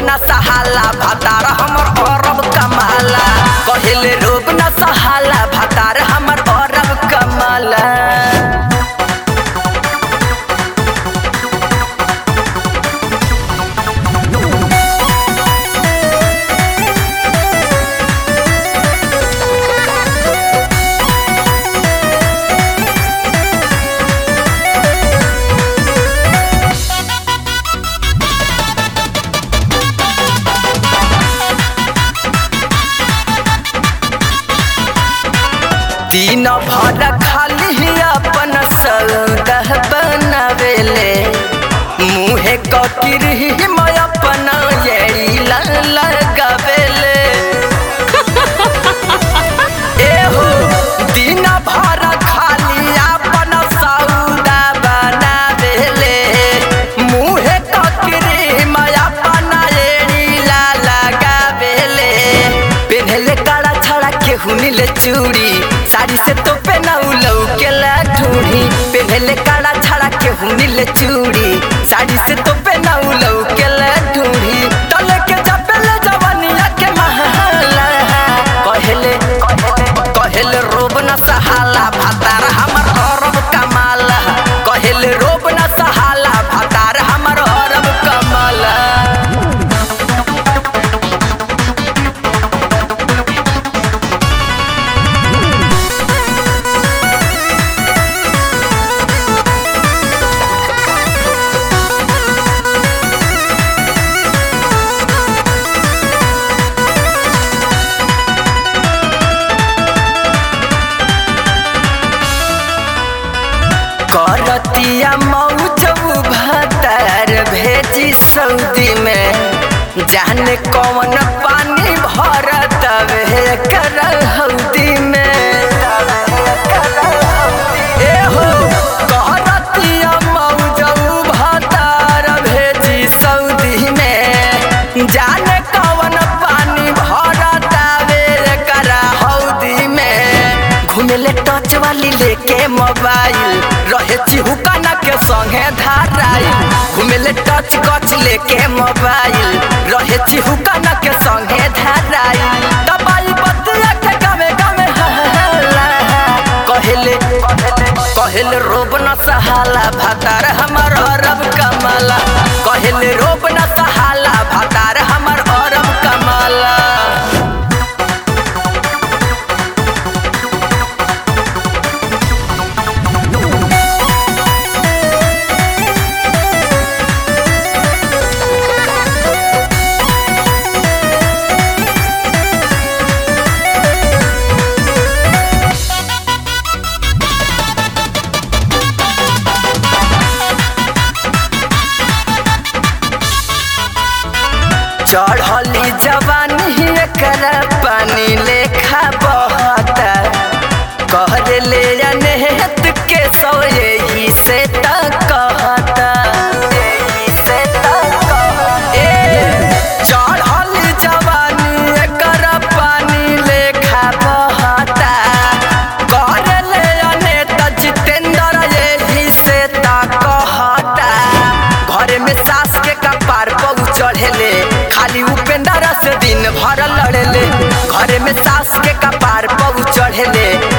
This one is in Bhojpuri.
न सहाला भातार हमर अरब कमाला कहेले रोब न सहाला भातार हमर अरब कमाला दिन भर खाली अपन सौदा बनावेले मुहे ककिर मैं अपन येड़ी लगावेले एहो दिन भर खाली अपन सौदा बनावेले मुहे ककिर मैं अपन येड़ी लगावेले पेन्हले काला छड़ा के हुनिले चूड़ी साड़ी से तो पेनाऊ लौके ला ढूढ़ी पेन्हले काला छड़ा के हुनिले चूड़ी साड़ी से तो पेनाऊ लौके ला ढूढ़ी तले के जपेले जवानिया के महला कहले कहले रोब न सहाला भातार हमर अरब कमाला कहले रोब न सहाला भातार हमर अरब कमाला करतिया मौज भातार भेजी सऊदी में जाने कौन पानी भरत वे कर हौदी में एहो करतिया मौज भातार भेजी सऊदी में जाने कौन पानी भरत वे कर हौदी में घुमेले टच वाली लेके मोबाइल रहे चिहुकाना के संगे धाराई घुमेले टच कच लेके मोबाइल रहे चिहुकाना के संगे धाराई दबाई बतिया के गावे गावे हल्ला कहले कहले रोब न सहाला भातार हमर अरब कमाला कहले रोब न सहाला भातार हमर अरब कमाला चढ़ली जवानी कर पानी लेखा बहता कह ले अनहत के सो यही से तक कहता ए, चढ़ल जवानी कर पानी लेखा बहता कर ले अनेत जितेंद्र यही से तक कहता घर में सास के कपार पग चढ़ेले खाली उपेंद्र से दिन भर लड़ेले घर में सास के कपार पग चढ़ेले